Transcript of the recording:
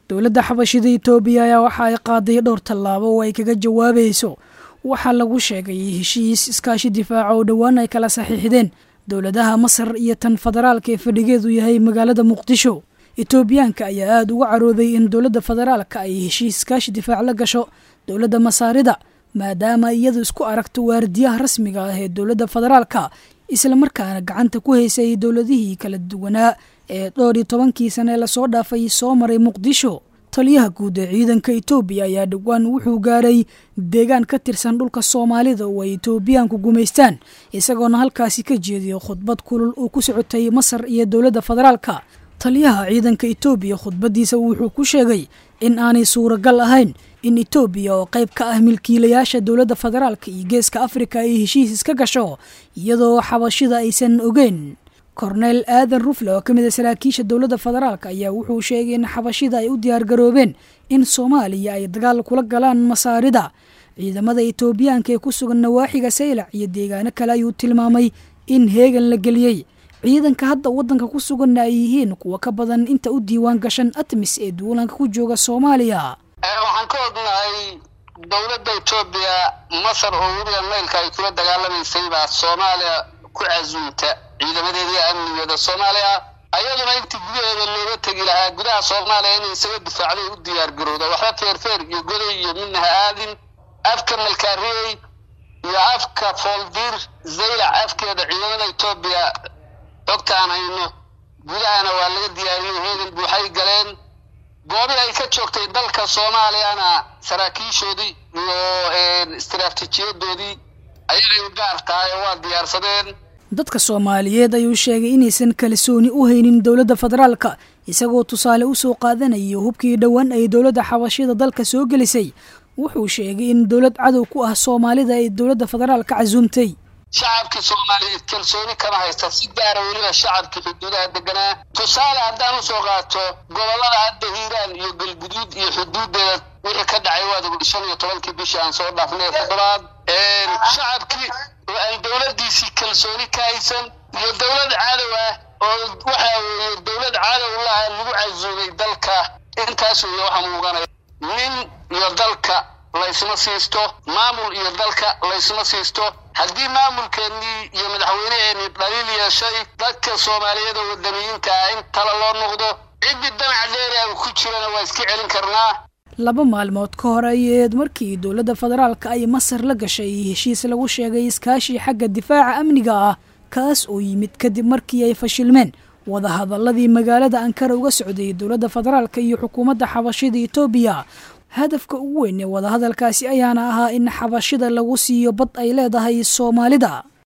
dowladda xabashida itoobiya ayaa waxa ay qaaday dhowr tallaabo oo ay kaga jawaabayso waxaa lagu sheegay heshiis iskaashi difaaca oo dhowaan ay kala saxiixdeen dowladaha masar iyo tan federaalka ee fadhigeedu yahay magaalada muqdisho etoobiyaanka ayaa aada uga carooday in dowladda federaalka ay heshiis iskaashi difaac la gasho dowladda masaarida maadaama iyadu isku aragto waardiyaha rasmiga ah ee dowladda federaalka islamarkaana gacanta ku haysay dowladihii kala duwanaa ee dhowr iyo tobankii sane lasoo dhaafay soo maray muqdisho taliyaha guud ee ciidanka etoobiya ayaa dhowaan wuxuu gaaray deegaan ka tirsan dhulka soomaalida oo ay etoobiyaanku gumaystaan isagoona halkaasi ka jeediyo khudbad kulul uu ku socotay masar iyo dowladda federaalka taliyaha ciidanka etoobiya khudbaddiisa wuxuu ku sheegay in aanay suuragal ahayn in etoobiya oo qayb ka ah milkiilayaasha dowladda federaalka iyo geeska afrika ay heshiis iska gasho iyadoo xabashida aysan ogeyn korneel aadan rufle oo ka mid a saraakiisha dowladda federaalk ayaa wuxuu sheegay in xabashida ay u diyaargaroobeen in soomaaliya ay dagaal kula galaan masaarida ciidamada etoobiyaanka ee ku sugan nawaaxiga saylac iyo deegaano kale ayuu tilmaamay in heegan la geliyey ciidanka hadda waddanka ku suganna ay yihiin kuwa ka badan inta u diiwaan gashan atmis ee duulanka ku jooga soomaaliya waxaan ka ognahay dowladda etoobiya masar oo weliba maylka ay kula dagaalamaysay baa soomaaliya ku casuumta ciidamadeedii amnigeeda soomaaliya ayaduna intii gudaheeda looga tegi lahaa gudaha soomaaliya inay isaga difaacday u diyaar garowda waxba feerfeer iyo goday iyo midna ha aadin afka malkaariyey iyo afka fooldiir zaylac afkeeda ciidamada etoobiya xogta aan hayno gudahana waa laga diyaariyey heegan buuxay galeen goobii ay ka joogtay dalka soomaaliyana saraakiishoodii iyo istaraatiijiyadoodii ayagay u gaar tahay oo waa diyaarsadeen dadka soomaaliyeed ayuu sheegay inaysan kalsooni u haynin dowladda federaalka isagoo tusaale u soo qaadanayo hubkii dhowaan ay dowladda xabashida dalka soo gelisay wuxuu sheegay in dowlad cadow ku ah soomaalida ay dowladda federaalka casuumtay shacabkii soomaaliyeed kalsooni kama haysta si gaara weliba shacabkii xuduudaha deganaa tusaale haddaan usoo qaato gobollada hadda hiiraan iyo galguduud iyo xuduudeeda wixii ka dhacay waad shan iyo tobankii bishii aan soo dhaafnay toddobaad shacabkii oo aan dowladdiisii kalsooni ka haysan iyo dowlad cadow ah oo waxa weeye dowlad cadow laha lagu casuumay dalka intaas weeye waxaa muuqanaya nin iyo dalka laysma siisto maamul iyo dalka laysma siisto haddii maamulkeennii iyo madaxweyneheenii dhaliil yeeshay dadka soomaaliyeed oo wadaniyiinta ah in tala loo noqdo ciddii danac dheeriaga ku jirana waa iska celin karnaa laba maalmood ka hor ayeed markii dowladda federaalka ay masar la gashay heshiis lagu sheegay iskaashi xagga difaaca amniga ah kaas oo yimid kadib markii ay fashilmeen wadahadaladii magaalada ankara uga socday dowladda federaalka iyo xukuumadda xabashida etoobiya hadafka ugu weyn ee wadahadalkaasi ayaana ahaa in xabashida lagu siiyo bad ay leedahay soomaalida